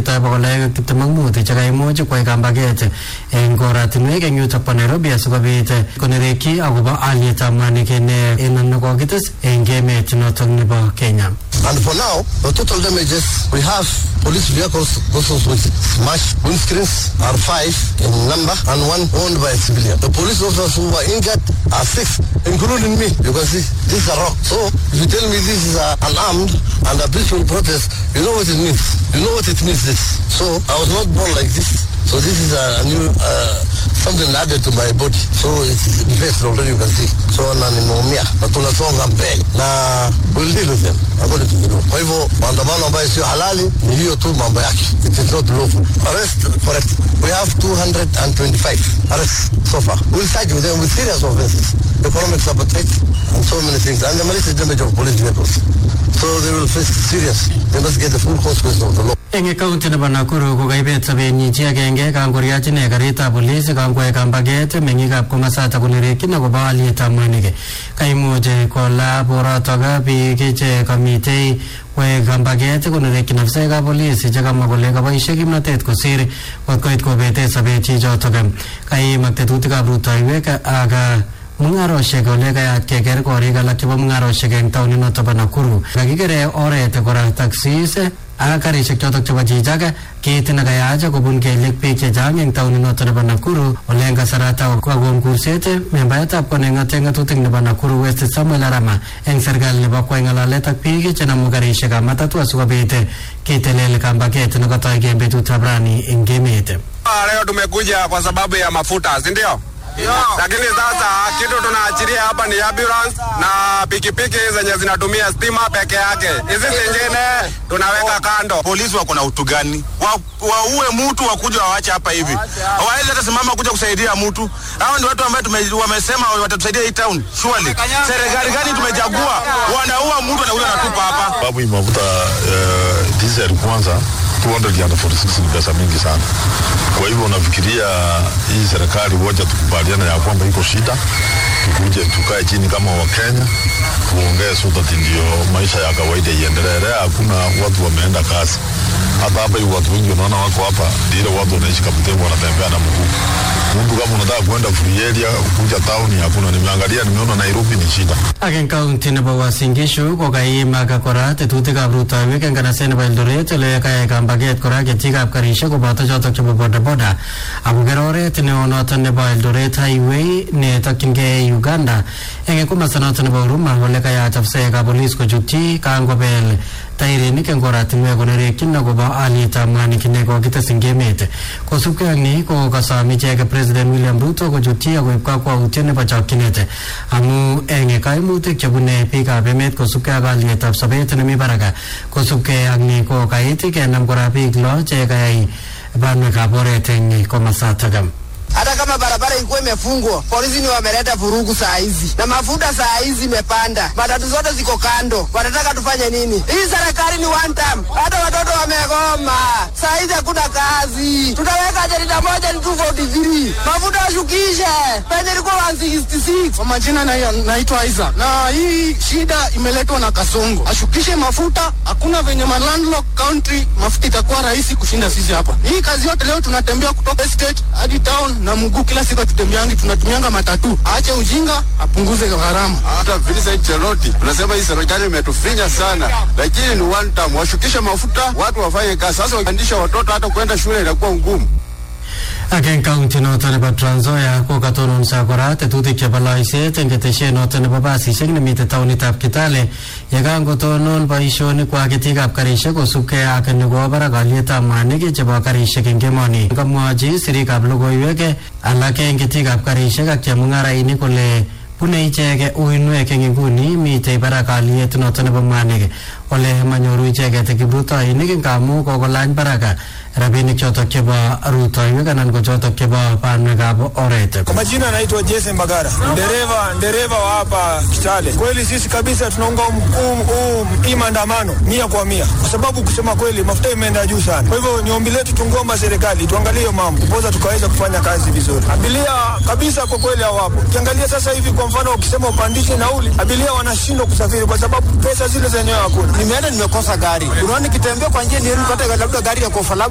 chetoi bokol aeng ak tiptem ak mut chekaimuch kwai kambaget eng oratinwek eng yutok bo Nairobi asikobit konerekyi akobo alyetab mwanik ne en nekokites eng emet notok nebo Kenya. And for now, the total damages we have police vehicles also with smashed windscreens are five in number and one owned by a civilian. The police officers who were injured are six, including me. You can see this is a rock. So if you tell me this is a, an armed and a peaceful protest, you know what it means. You know what it means this. So I was not born like this. So this is a new uh, something added to my body. So it's infested already you can see. So na nimeumia na tunasonga mbele na we'll deal with them according to the law. Kwa hivyo maandamano ambayo sio halali ni hiyo tu mambo yake. It is not lawful. Arrest correct. We have 225 arrests so far. We'll charge with them with serious offenses. Economic sabotage and so many things. And the malicious damage of police vehicles. So they will face serious. They must get the full consequences of the law. eng kaunti nebo Nakuru ko kaibet sobenyi chi agenge kangoriach ine karitab polis kangwai kambaget meng'ikab komasata konerekyin akobo alyetab mwanik kaimuch kola borotok biik che kamitei kwai kambaget konerekyin afisaekab polis chekamwa kole kaboisie kimnotet kosir kot koit kobete sobet chichotok kaimak tetutikab rutoiwek ak mung'aroshek ole kayat keker korik alak chebo mung'aroshek eng taunit noto bo Nakuru kakikere oret kora taxis ak karishek chotok chebo chichak kiit nekayach kobun kelyek biik chechang eng taunit noto nebo Nakuru ole eng kasarata kokon kurset membaetab kot neng'ate ng'atutik nebo Nakuru West Samuel Arama eng serikali nebo kwai ng'alalet ak biik chenamu karishekab matatu asikobit kitelel kambaget nekotoi eng betutab rani eng emet Leo tumekuja kwa sababu ya mafuta, si ndio? Lakini sasa kitu tunaachilia hapa ni ambulance na pikipiki zenye zinatumia stima peke yake. Hizi zingine tunaweka kando. polisi wako na utu gani? Wa- Waue mtu wakuja wawache hapa hivi, hawawezi hata simama kuja kusaidia mtu. Hao ni watu ambao tume- wamesema watatusaidia hii town. Surely serikali gani tumechagua? Wanaua mtu na ule anatupa hapa. sababu hii mafuta uh, diesel kwanza 246 ni pesa mingi sana. Kwa hivyo nafikiria hii serikali wote tukubaliana ya kwamba iko shida, tukuje tukae chini kama Wakenya tuongee so that ndio maisha ya kawaida iendelee. Leo hakuna watu wameenda kazi, hata hapa hivi watu wengi unaona wako hapa, ndio watu wanaishi Kaptembwe wanatembea na mguu. Mtu kama unataka kwenda free area kuja town hakuna. Nimeangalia nimeona Nairobi ni shida. ak eng kaunti nebo Uasin Gishu ko kaimak kora tetutikab rutoiwek eng kanaset nebo Eldoret ole kayai kambaget kora ketikab karishek koboto chotok chebo bodaboda akoker oret neo notok nebo Eldoret highway netokyingei Uganda eng komasta notok nebo Huruma ole kayach afisaekab polis kochutyi kangobel tairinik eng oratinwek konerekyin akobo alyetab mwanik nekokites eng emet kosubkei ak ni ko kasom ichek president William Ruto kochutyi akoib kakwautiet nebo chokchinet amu eng kaimutik chebune biikab emet kosubkei ak alyetab sobet nemi barak kosubkei ak ni ko kait kenam kora biik lo che kayai banwekab oret eng komasatak hata kama barabara ilikuwa imefungwa, polisi ni wameleta vurugu saa hizi, na mafuta saa hizi imepanda, matatu zote ziko kando. Wanataka tufanye nini? Hii serikali ni one time, hata watoto wamegoma. Saa hizi hakuna kazi, tutaweka jarida moja ni 243 mafuta washukishe penye ilikuwa 166. Kwa majina na- naitwa Isaac na hii shida imeletwa na Kasongo, ashukishe mafuta. Hakuna venye ma landlock country mafuta itakuwa rahisi kushinda sisi hapa. Hii kazi yote leo tunatembea kutoka estate hadi town na mguu, kila siku tutembeangi, tunatumianga matatu. Aache ujinga, apunguze gharama. Hata Vincent Cheroti tunasema hii serikali imetufinya sana, lakini ni one time, washukishe mafuta, watu wafanye kazi. Sasa wakiandisha watoto hata kwenda shule inakuwa ngumu. ak eng kaunti noto nebo Trans Nzoia ko katononso kora tetutik chebo loiset eng ketesiet noto nebo basisiek nemitei taunitab Kitale yekangotonon boisionikwak ketikab karisiek kosubkei ak nekowo barak alyetab mwanik chebo karisiek eng emoni kamwochi sirikab logoiwek alak eng ketikab karisiek ak chemung'arainik kole bune icheket uinwek eng inguni mitei barak alyet noto nebo mwanik ole manyoru icheket kiprutoinik ngamu kokolany barak rabinik chotok chebo rutoiwek anan ko chotok chebo banwekab oret Kwa majina anaitwa Jason Bagara, dereva dereva wa hapa Kitale. Kweli sisi kabisa tunaunga huu- huu hii maandamano mia kwa mia, kwa sababu kusema kweli mafuta imeenda juu sana. Kwa hivyo ni ombi letu, tungomba serikali tuangalie hiyo mambo, poza tukaweza kufanya kazi vizuri. Abiria kabisa kwa kweli hawapo. Ukiangalia sasa hivi, kwa mfano, ukisema upandishe nauli, abiria wanashindwa kusafiri kwa sababu pesa zile zenyewe hakuna. Nimeenda nimekosa gari, unaona, nikitembea kwa njia nipate labda gari ya kofa